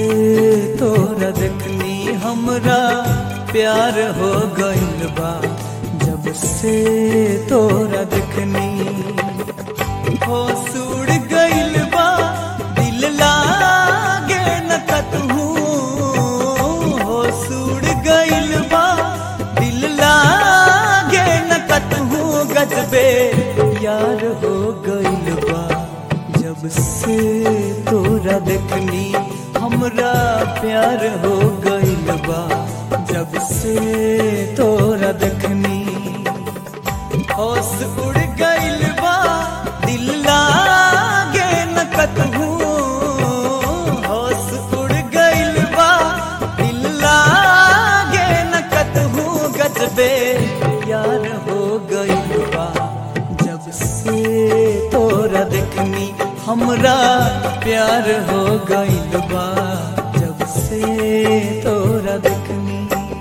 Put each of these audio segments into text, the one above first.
तोरा देखनी हमरा प्यार हो गइल बा जब से तोरा देखनी हो सुड़ गइल बा दिल लागे न कतहू हो सुड़ गइल बा दिल लागे न कतहू गजबे यार हो गइल बा जब से तोरा देखनी हमरा प्यार हो गइल बा जब से तोरा देखनी होश उड़ गइल बा दिल लागे न कतहू होश उड़ गइल बा दिल लागे न कतहू गजबे यार हो गइल बा जब से तोरा देखनी हमरा प्यार हो गइल बा जब से तोरा देखनी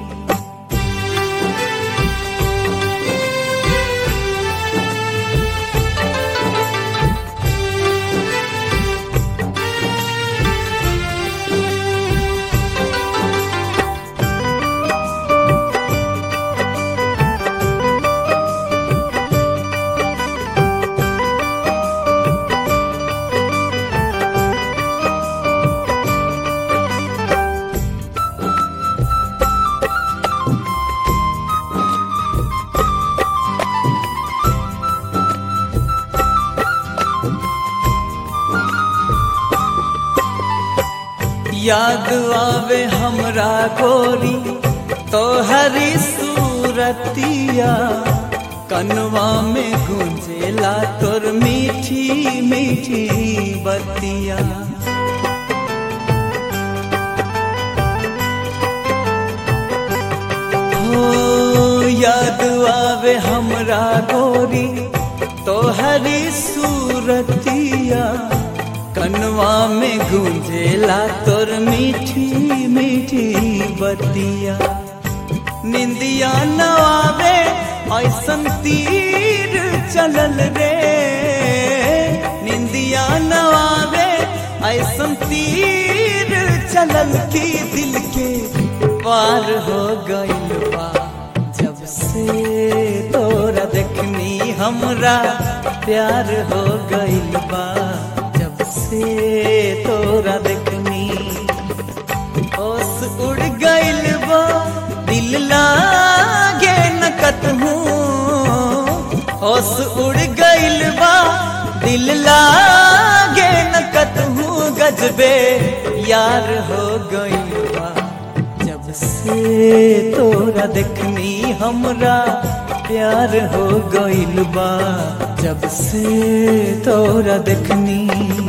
याद आवे हमरा गोरी तोहरी सूरतिया कनवा में गुंजेला तोर मीठी मीठी बतिया हो याद आवे हमरा गोरी तोहरी सूरतिया कनवा में गूंजेला तोर मीठी मीठी बतिया निंदिया नवावे ऐसन तीर चलल रे निंदिया नवावे ऐसन तीर चलल की दिल के पार हो गइल बा जब से तोरा देखनी हमरा प्यार हो गइल बा जब से तोरा देखनी होश उड़ गइल बा दिल लागे न कतहू होश उड़ गइल बा दिल लागे न कतहू गजबे यार हो गइल बा जब से तोरा देखनी हमरा प्यार हो गइल बा जब से तोरा देखनी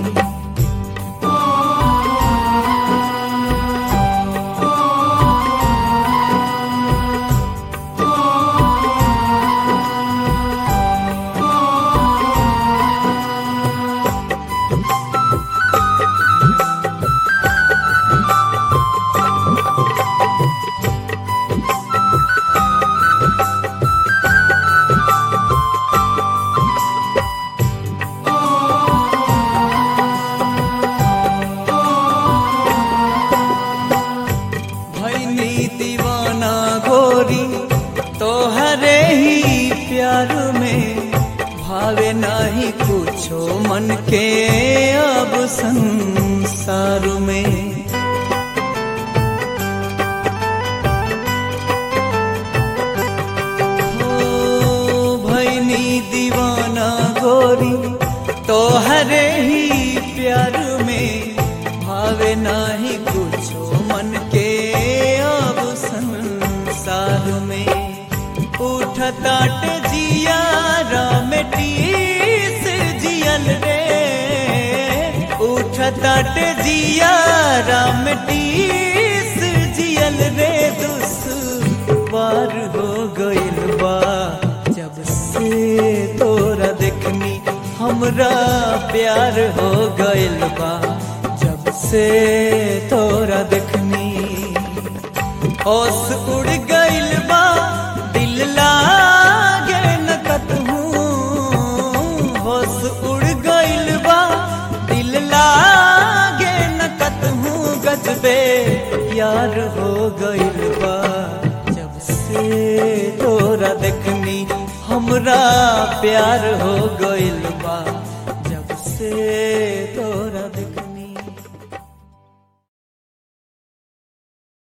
भैनी दीवाना गोरी तोहरे ही प्यार में भावे नाही कुछो मन के अब संसार में हो भैनी दीवाना गोरी तोहरे ही प्यार में भावे नाही कुछो मन के अब संसार में उठताट जिया रामटीस जियल रे उठताट जिया रामटीस जियल रे दुश्वार हो गइल बा जब से तोरा देखनी हमरा प्यार हो गइल बा जब से तोरा देखनी होश उड़ गइल बा दिल लागे न कतहू होश उड़ गइल बा दिल लागे न कतहू गजबे प्यार हो गइल बा जब से तोरा देखनी हमरा प्यार हो गइल बा जब से